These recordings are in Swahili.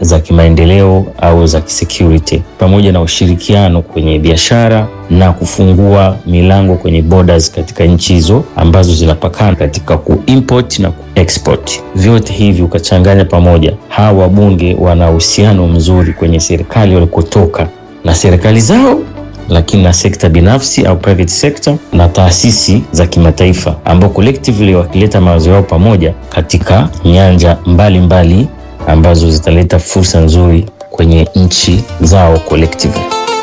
za kimaendeleo au za kisecurity, pamoja na ushirikiano kwenye biashara na kufungua milango kwenye borders katika nchi hizo ambazo zinapakana katika kuimport na kuexport. Vyote hivi ukachanganya pamoja, hawa wabunge wana uhusiano mzuri kwenye serikali walikotoka na serikali zao lakini na sekta binafsi au private sector na taasisi za kimataifa ambao collectively wakileta mawazo yao pamoja katika nyanja mbalimbali mbali ambazo zitaleta fursa nzuri kwenye nchi zao collectively.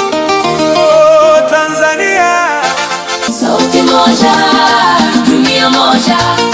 Tanzania Sauti moja, dunia moja.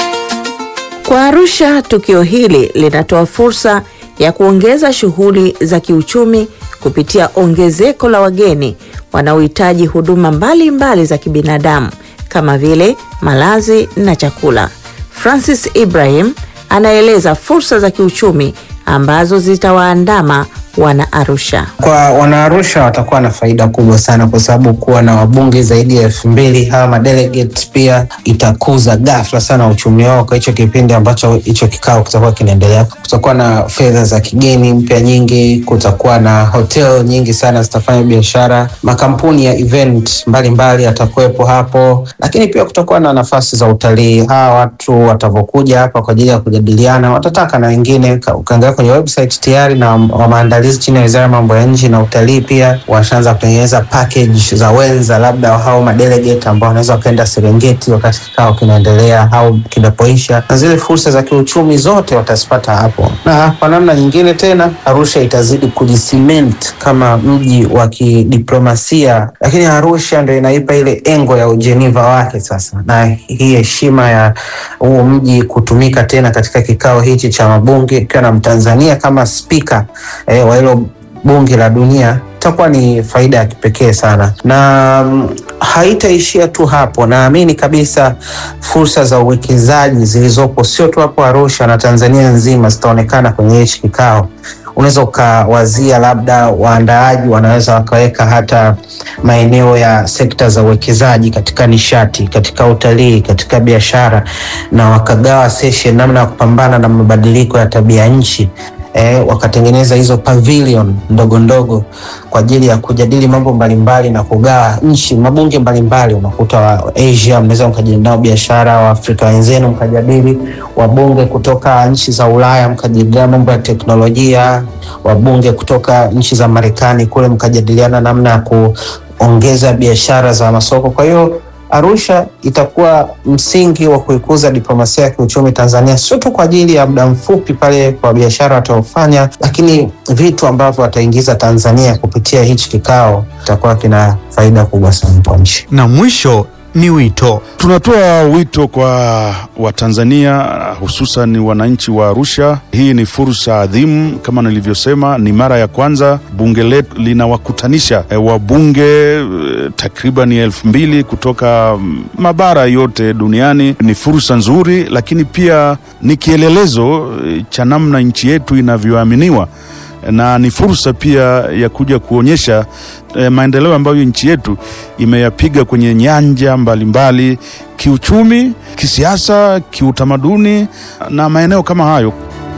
Kwa Arusha, tukio hili linatoa fursa ya kuongeza shughuli za kiuchumi kupitia ongezeko la wageni wanaohitaji huduma mbalimbali mbali za kibinadamu kama vile malazi na chakula. Francis Ibrahim anaeleza fursa za kiuchumi ambazo zitawaandama wana Arusha. Kwa wanaarusha watakuwa na faida kubwa sana, kwa sababu kuwa na wabunge zaidi ya elfu mbili hawa madelegate pia itakuza ghafla sana uchumi wao kwa hicho kipindi ambacho hicho kikao kitakuwa kinaendelea. Kutakuwa na fedha za kigeni mpya nyingi, kutakuwa na hotel nyingi sana zitafanya biashara, makampuni ya event mbalimbali yatakuwepo hapo, lakini pia kutakuwa na nafasi za utalii. Hawa watu watavyokuja hapa kwa ajili ya kujadiliana, watataka na wengine, ukiangalia kwenye website tayari na wa maandalizi chini ya wizara ya mambo ya nchi na utalii pia washaanza kutengeneza package za wenza, labda hao madelegate ambao wanaweza wakaenda Serengeti wakati kikao kinaendelea au kinapoisha, na zile fursa za kiuchumi zote watazipata hapo. Na kwa namna nyingine tena, Arusha itazidi kujisiment kama mji wa kidiplomasia, lakini Arusha ndio inaipa ile engo ya ujeniva wake sasa, na hii heshima ya huu mji kutumika tena katika kikao hichi cha mabunge ikiwa na Mtanzania kama spika eh, wa hilo bunge la dunia itakuwa ni faida ya kipekee sana, na mm, haitaishia tu hapo. Naamini kabisa fursa za uwekezaji zilizopo sio tu hapo Arusha na Tanzania nzima zitaonekana kwenye hichi kikao. Unaweza ukawazia labda waandaaji wanaweza wakaweka hata maeneo ya sekta za uwekezaji katika nishati, katika utalii, katika biashara, na wakagawa session namna ya kupambana na mabadiliko ya tabia nchi eh, wakatengeneza hizo pavilion ndogo ndogo kwa ajili ya kujadili mambo mbalimbali na kugawa nchi mabunge mbalimbali. Unakuta wa Asia mnaweza mkajadili nao biashara, Waafrika wenzenu mkajadili, wabunge kutoka nchi za Ulaya mkajadiliana mambo ya teknolojia, wabunge kutoka nchi za Marekani kule mkajadiliana namna ya kuongeza biashara za masoko. Kwa hiyo Arusha itakuwa msingi wa kuikuza diplomasia ya kiuchumi Tanzania, sio tu kwa ajili ya muda mfupi pale kwa biashara wataofanya, lakini vitu ambavyo wataingiza Tanzania kupitia hichi kikao itakuwa kina faida kubwa sana kwa nchi. Na mwisho ni wito. Tunatoa wito kwa Watanzania hususan wananchi wa Arusha. Hii ni fursa adhimu, kama nilivyosema, ni mara ya kwanza bunge letu linawakutanisha e, wabunge e, takriban elfu mbili kutoka mm, mabara yote duniani. Ni fursa nzuri, lakini pia ni kielelezo e, cha namna nchi yetu inavyoaminiwa na ni fursa pia ya kuja kuonyesha eh, maendeleo ambayo nchi yetu imeyapiga kwenye nyanja mbalimbali mbali, kiuchumi, kisiasa, kiutamaduni na maeneo kama hayo.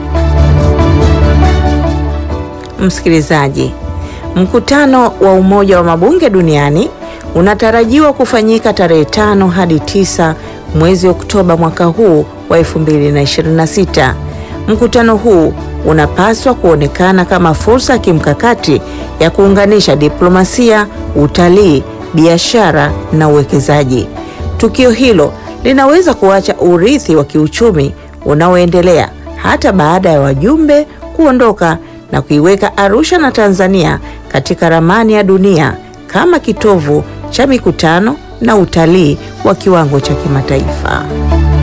Msikilizaji, mkutano wa Umoja wa Mabunge Duniani unatarajiwa kufanyika tarehe tano hadi tisa mwezi Oktoba mwaka huu wa 2026. Mkutano huu unapaswa kuonekana kama fursa ya kimkakati ya kuunganisha diplomasia, utalii, biashara na uwekezaji. Tukio hilo linaweza kuacha urithi wa kiuchumi unaoendelea hata baada ya wajumbe kuondoka na kuiweka Arusha na Tanzania katika ramani ya dunia kama kitovu cha mikutano na utalii wa kiwango cha kimataifa.